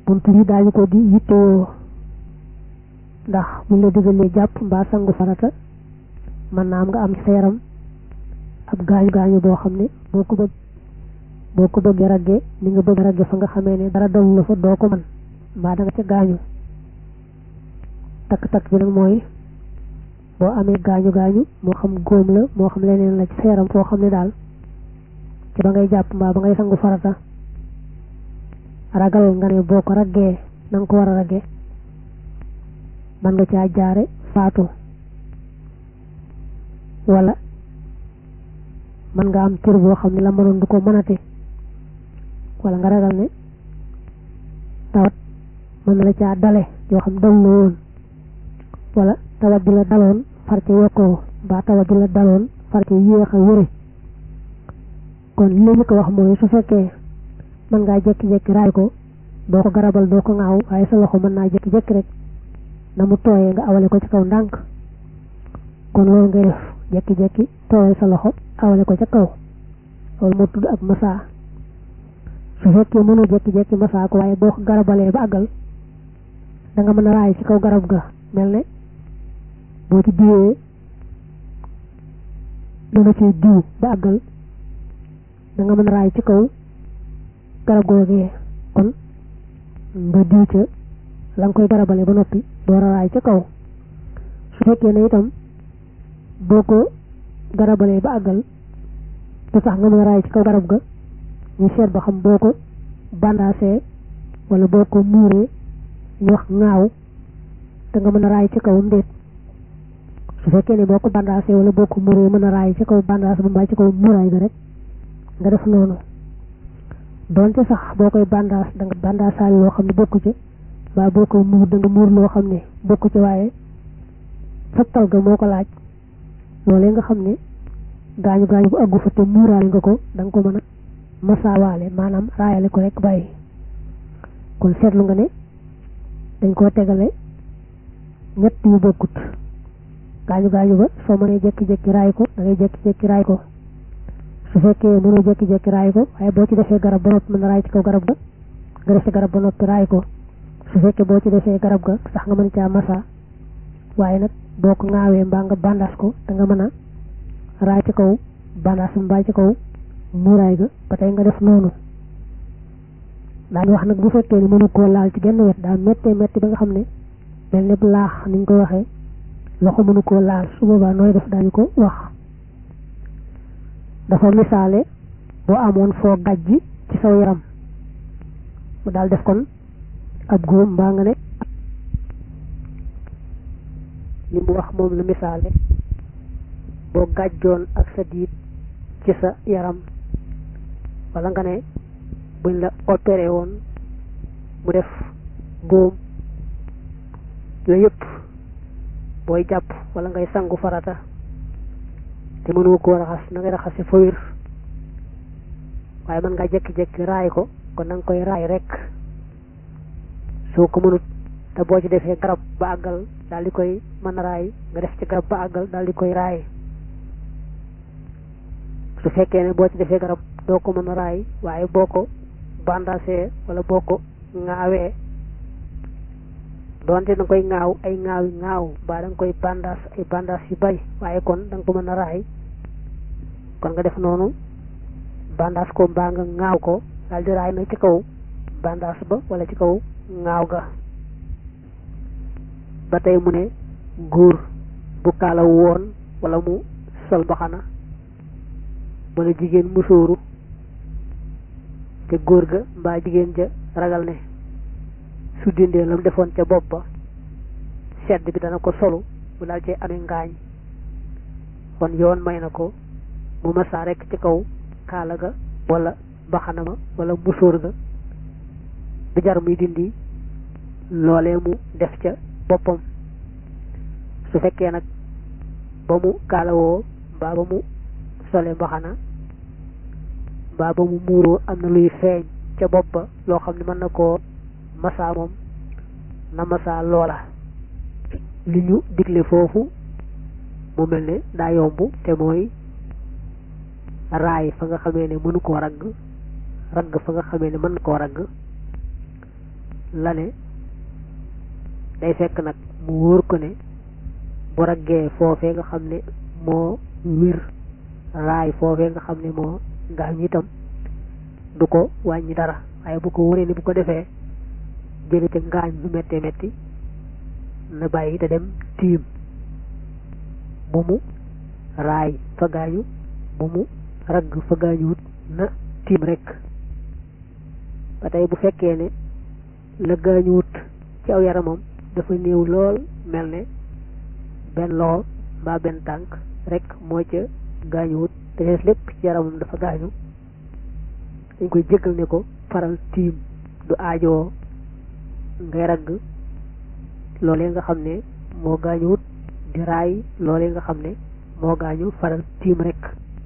bunt yi daañu ko di yittewoo ndax buñ la digalee jàpp mbaa sangu farata mën naa am nga am ci sa yaram ab gaañu gaañu boo xam ne boo ko bëgg boo ko bëggee ragge ni nga bëgg ragge fa nga xamee ne dara dal la fa doo ko mën mbaa da nga ca gaañu takk-takk bi nag mooy boo amee gaañu gaañu moo xam góom la moo xam leneen la ci sa yaram foo xam ne daal ci ba ngay jàpp mbaa ba ngay sangu farata ragal nga ne boo ko raggee na nga ko war a ragge mën nga caa jaare faatu wala mën nga am cër boo xam ne la mënoon du ko mënate wala nga ragal ne tawat mën na la caa dale yoo xam dal la woon wala tawat bi la daloon far ca yokkoo ba tawat bi la daloon far ca yéex a wére kon li ñu ko wax mooy su fekkee mën ngaa jekki-jekki raay ko doo ko garabal doo ko ŋaaw waaye sa loxo mën naa jekki-jekki rek na mu tooyee nga awale ko ci kaw ndànk kon loolu ngay def jekki-jekki tooyal sa loxo awale ko ca kaw loolu moo tudd ak masaa su fekkee mënoo jekki-jekki masaa ko waaye boo ko garabalee ba àggal da nga mën a raay ci kaw garab ga mel ne boo ci diwee danga ci diw ba àggal da nga mën a raay ci kaw garab googee kon nga diw ca la nga koy garabale ba noppi door a raay ca kaw su fekkee ne itam boo ko garabalee ba àggal te sax nga mën a raay ci kaw garab ga ñu seet ba xam boo ko bandaasee wala boo ko muuree ñu wax ŋaaw te nga mën a raay ci kaw ndéet su fekkee ne boo ko bandaasee wala boo ko muuree mën a raay ci kaw bandaas ba mbaa ci kaw muuraay ga rek nga def noonu doonte sax boo koy bandaas da nga bandaasaale loo xam ne bokku ci waa boo koy muur da nga muur loo xam ne bokku ci waaye sattal ga moo ko laaj loolee nga xam ne gaañu gaañu bu àggu fa te muuraale nga ko da nga ko mën a masaawaale maanaam raayale ko rek bàyyi kon seetlu nga ne dañ koo tegale ñett yu bokkut gaañu gaañu ba soo mënee jekki-jekki raay ko da ngay jekki-jekki raay ko su fekkee mënoo jekki-jekki raay ko waaye boo ci defee garab ba noppi mën a raay ci kaw garab ga nga def ci garab ba noppi raay ko su fekkee boo ci defee garab ga sax nga mën caa masa waaye nag boo ko ŋaawee mbaa nga bandaas ko da nga mën a raay ci kaw bandaas mbaa ci kaw muuraay ga ba tey nga def noonu daañu wax nag bu fekkee ni mënu koo laal ci genn wet daa méttee métti ba nga xam ne mel ne bu laax niñ ko waxee loxo mënu koo laal su boobaa nooy def daañu ko wax dafa misaale boo amoon foo gàjj ci saw yaram mu daal def kon ab góom mbaa nga ne li mu wax moom la misaale boo gàjjoon ak sa diit ci sa yaram wala nga ne buñ la opéré woon mu def góom yooyu yëpp booy jàpp wala ngay sangu farata te mënoo koo raxas na ngay raxase fa wér waaye mën nga jekki-jekki raay ko kon na nga koy raay rek soo ko mënut te boo ci defee garab ba àggal daal di koy mën a raay nga def ci garab ba àggal daal di koy raay su fekkee ne boo ci defee garab doo ko mën a raay waaye boo ko bandasee wala boo ko ŋaawee doonte da nga koy ŋaaw ay ŋaaw yi ŋaaw mbaa da nga koy bandas ay bandas yu bari waaye kon da nga ko mën a raay kon nga def noonu bandas ko mbaa nga ŋaaw ko daal di raay nag ci kaw bandas ba wala ci kaw ŋaaw ga ba tey mu ne góor bu kaalaw woon wala mu sol mbaxana wala jigéen musóoru te góor ga mbaa jigéen ja ragal ne su dindee lam defoon ca bopp ba sedd bi dana ko solu mu daal cee amee ngaañ kon yoon may na ko mu masaa rekk ci kaw kaala ga wala mbaxana ma wala musóor ga du jar muy dindi loolee mu def ca boppam su fekkee nag ba mu kaalawoo mbaa ba mu sole mbaxana mbaa ba mu muuroo am na luy feeñ ca bopp ba loo xam ne mën na koo masaa moom na masaa loola li ñu digle foofu mu mel ne daa yomb te mooy raay fa nga xamee ne mënu koo ragg ragg fa nga xamee ne mën koo ragg la ne day fekk nag mu wóor ko ne bu raggee foofee nga xam ne moo wir raay foofee nga xam ne moo gaañ itam du ko wàññi dara waaye bu ko wóoree ni bu ko defee jële ca ngaañ lu méttee métti na bàyyi te dem tiim bu mu raay fa gaañu bu mu ragg fa gaañuwut na tiim rek ba tey bu fekkee ne la gaañuwut ci aw yaramam dafa néew lool mel ne benn loxo mbaa benn tànk rek moo ca gaañuwut te des lépp ci yaramam dafa gaañu dañ koy jéggal ne ko faral tiim du aajoo ngay ragg loolee nga xam ne moo gaañuwut di raay loolee nga xam ne moo gaañu faral tiim rek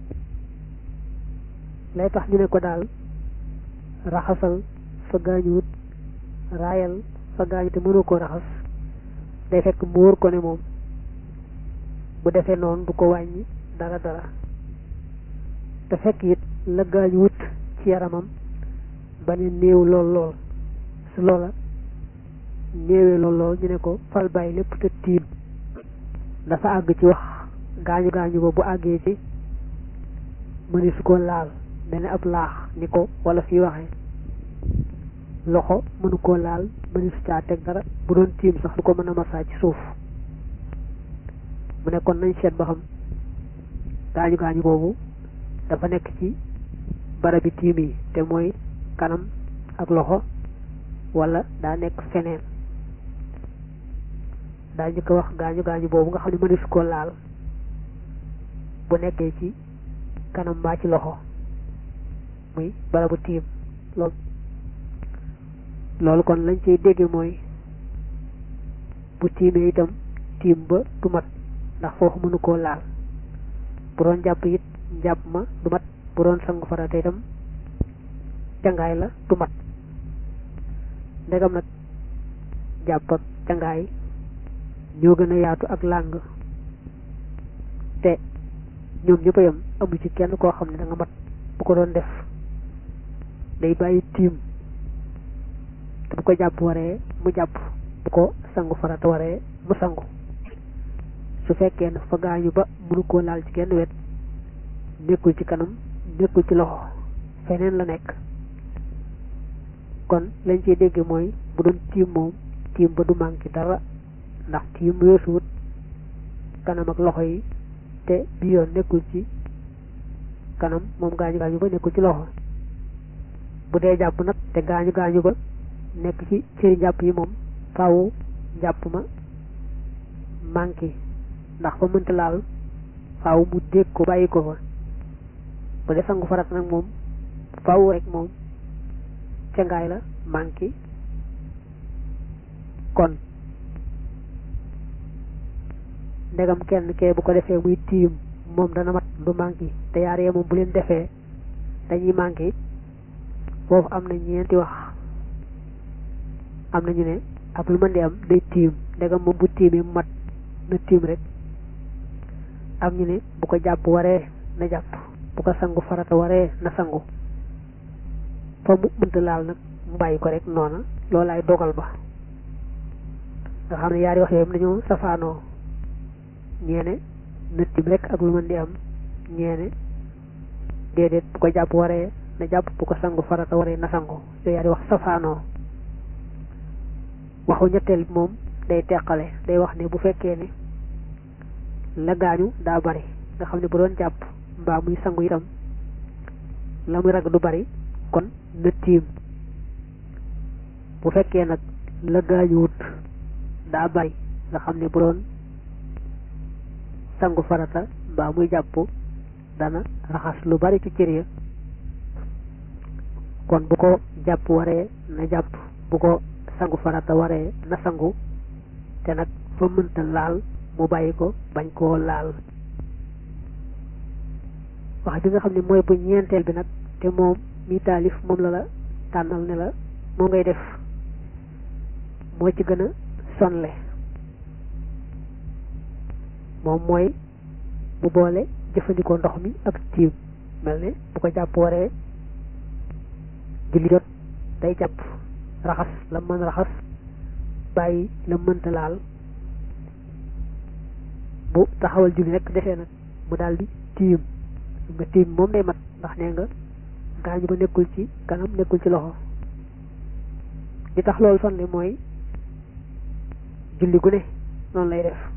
lay tax ñu ne ko daal raxasal fa gaañuwut raayal fa gaañu te mënoo koo raxas day fekk mu wóor ko ne moom bu defee noonu du ko wàññi dara dara te fekk it la gaañuwut ci yaramam ba ne néew lool lool su loola néewee lool lool ñu ne ko fal bàyyi lépp te tiim dafa àgg ci wax gaañu gaañu ba bu àggee ci mëni su ko laal mel ne ab laax ni ko wala fi waxee loxo mënu koo laal mëni su caa teg dara bu doon tiim sax du ko mën a masaa ci suuf mu ne kon nañ seet ba xam gaañu gaañu boobu dafa nekk ci barabi tiim yi te mooy kanam ak loxo wala daa nekk feneen daa njëkk a wax gaañu gaañu boobu nga xam ne mënees koo laal bu nekkee ci kanam mbaa ci loxo muy barabu tiim loolu loolu kon lañ ciy dégge mooy bu tiimee itam tiim ba du mat ndax foofu mënu koo laal bu doon jàpp it njàpp ma du mat bu doon sangu farata itam cangaay la du mat ndegam nag jàpp ak cangaay ñoo gën a yaatu ak làng te ñoom ñëpp a yem amu ci kenn koo xam ne da nga mat bu ko doon def day bàyyi tiim te bu ko jàpp waree mu jàpp bu ko sangu farata waree mu sangu su fekkee ne fa gaañu ba mënu koo laal ci kenn wet nekkul ci kanam nekkul ci loxo feneen la nekk kon lañ ciy dégge mooy bu doon tiim moom tiim ba du manqué dara ndax tiim weesuwut kanam ak loxo yi te bi yoon nekkul ci kanam moom gaañu gaañu ba nekkul ci loxo bu dee jàpp nag te gaañu gaañu ba nekk ci cëri njàpp yi moom faaw njàpp ma manqué ndax fa mënta laal faaw mu dégg ko bàyyi ko fa bu dee sangu farat nag moom faaw rek moom cangaay la manqué kon ndegam kenn kee bu ko defee muy tiim moom dana mat du manqué te yaar yee moom bu leen defee dañuy manqué foofu am na ñeenti wax am na ñu ne ak lu mën di am day tiim ndegam moom bu tiimee mu mat na tiim rek am ñu ne bu ko jàpp waree na jàpp bu ko sangu farata waree na sangu fa mu mënta laal nag mu bàyyi ko rek noona loolaay dogal ba nga xam ne yaari wax yooyu dañoo safaanoo ñeene na tiim rek ak lu mën di am ñeene déedéet bu ko jàpp waree na jàpp bu ko sangu farata waree na sangu yooyu yaari wax safaanoo waxu ñetteel bi moom day teqale day wax ne bu fekkee ne la gaañu daa bari nga xam ne bu doon jàpp mbaa muy sangu itam la muy rag du bari kon na tiim bu fekkee nag la gaañuwut daa bari nga xam ne bu doon sangu farata mbaa muy jàpp dana raxas lu bari ci cër ya kon bu ko jàpp waree na jàpp bu ko sangu farata waree na sangu te nag fa mënta laal mu bàyyi ko bañ koo laal wax bi nga xam ne mooy bu ñeenteel bi nag te moom mi taalif moom la la tànnal ne la moo ngay def moo ci gën a sonle moom mooy mu boole jëfandikoo ndox mi ak tiim mel ne bu ko jàpp waree julli jot day jàpp raxas la mën raxas bàyyi la mënta laal bu taxawal julli rek defee nag mu daal di tiim nga tiim moom day mat ndax nee nga gaañu ba nekkul ci kanam nekkul ci loxo li tax loolu sonle mooy julli gu ne noonu lay def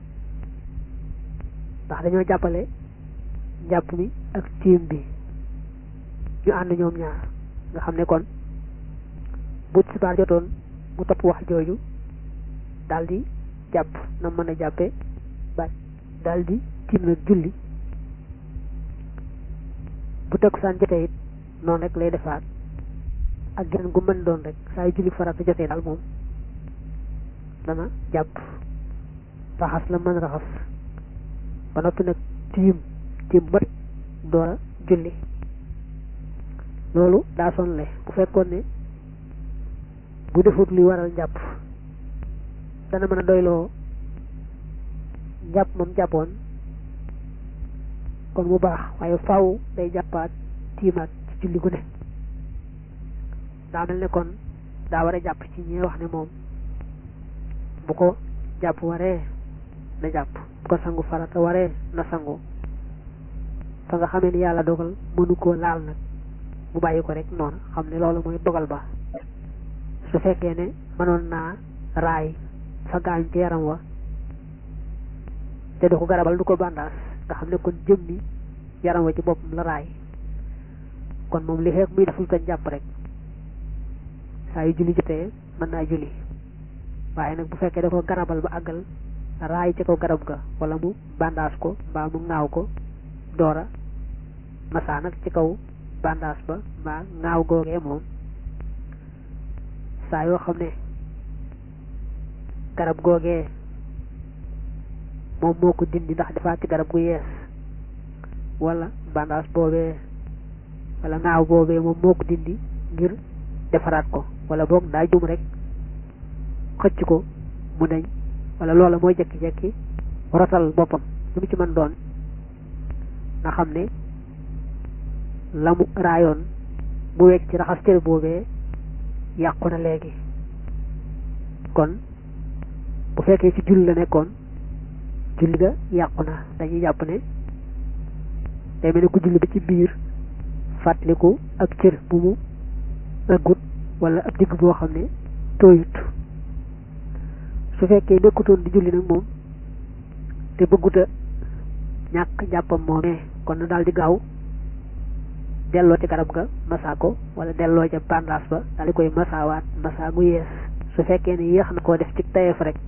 ndax dañoo jàppale njàpp mi ak tiim bi ñu ànd ñoom ñaar nga xam ne kon bu tisbaar jotoon mu topp wax jooju daldi jàpp na mën a jàppe ba daldi tiim nag julli bu takkusaan jotee it noonu rek lay defaat ak geneen gu mën doon rek saa yu julli farata jotee daal moom dana jàpp raxas la mën raxas ba noppi nag tiim tiim ba door a julli loolu daa sonle bu fekkoon ne bu defut luy waral njàpp dana mën a doyloo njàpp moom jàppoon kon mu baax waaye faaw day jàppaat tiimaat ci julli gu ne daa mel ne kon daa war a jàpp ci ñi wax ne moom bu ko jàpp waree na jàpp bu ko sangu farata waree na sangu fa nga xamee ni yàlla dogal mënu koo laal nag mu bàyyi ko rek noonu xam ne loolu mooy dogal ba su fekkee ne mënoon naa raay fa gaañ ci yaram wa te du ko garabal du ko bandaas nga xam ne kon jëmmi yaram wa ci boppam la raay kon moom li xeek muy deful ko jàpp rek saa yu julli jotee mën naa julli waaye nag bu fekkee da ko garabal ba àggal raay ci kaw garab ga wala mu bandaas ko mbaa mu ŋaaw ko doora masaa nag ci kaw bandaas ba mbaa ŋaaw googee moom saa yoo xam ne garab googee moom moo ko dindi ndax defaat ci garab gu yees wala bandaas boobee wala ŋaaw boobee moom moo ko dindi ngir defaraat ko wala boog daa jum rek xëcc ko mu deñ wala loola mooy jekki-jekki rotal boppam lu mu ci mën doon nga xam ne la mu raayoon mu wecc ci raxas cër boobee yàqu na léegi kon bu fekkee ci julli la nekkoon julli ga yàqu na dañuy jàpp ne day mel ne ku julli ba ci biir fàttaliku ak cër bu mu ëggut wala ab digg boo xam ne tooyut su fekkee nekkutoon di julli nag moom te bëgguta ñàkk jàppam moomee kon na daal di gaaw delloo ci garab ga masaa ko wala delloo ca bandaas ba daal di koy masaawaat masaa gu yees su fekkee ne yéex na koo def ci tayeef rek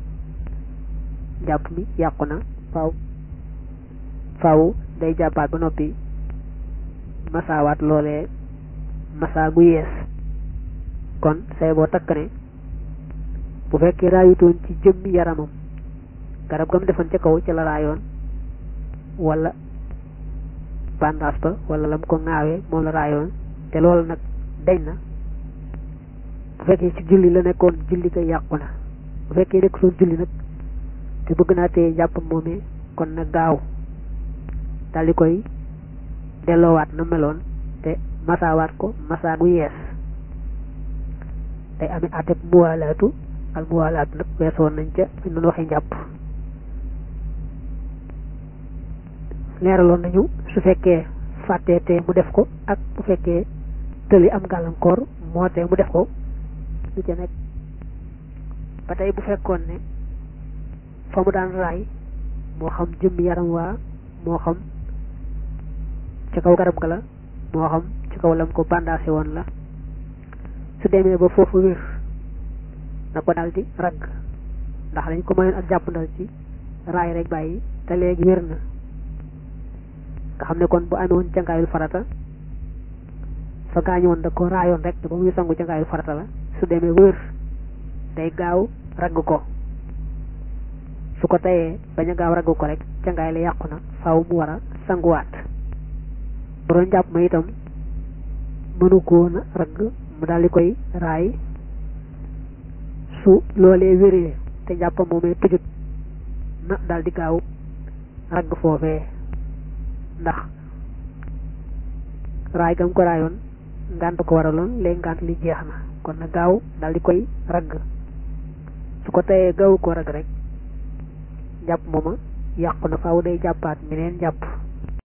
jàpp mi yàqu na faaw faaw day jàppaat ba noppi masaawaat loolee masaa gu yees kon say boo takk ne bu fekkee raayutoon ci jëmmi yaramam garab gam defoon ca kaw ci la raayoon wala bandaas ba wala lam ko ŋaawee moom la raayoon te loolu nag dañ na bu fekkee ci julli la nekkoon julli ko yàqu na bu fekkee nekk soon julli nag te bëgg naa teye jàppam moomee kon na gaaw daal di koy delloowaat na meloon te masaawaat ko masaa gu yees day amee àtteeb muwaalaatu al muwaalaatu nag weesoon nañ ca fi noonu waxee njàpp leeraloon nañu su fekkee fàttee te mu def ko ak bu fekkee tëli am gàllankoor moo te mu def ko lu ca nekk ba tey bu fekkoon ne fa mu daan raay moo xam jëmmi yaram waa moo xam ci kaw garab ga la moo xam ci kaw lam ko bandaase woon la su demee ba foofu wér na ko daal di ragg ndax dañ ko mayoon ak jàppandal ci raay rek bàyyi te léegi wér na nga xam ne kon bu amee woon cangaayul farata fa gaañoon da ko raayoon rek te ba muy sangu cangaayul farata la su demee wér day gaaw ragg ko su ko tayee bañ a gaaw ragg ko rek cangaay la yàqu na faaw mu war a sanguwaat bu doon jàpp ma itam mënu ko woon a ragg mu daal di koy raay su loolee wéree te jàppam moomee tëjut na daal di gaaw ragg foofee ndax raay gam ko raayoon ngànt ko waraloon léegi ngànt li jeex na kon na gaaw daal di koy ragg su ko teyee gaawu ko ragg rek jàpp mooma yàqu na faaw day jàppaat meneen jàpp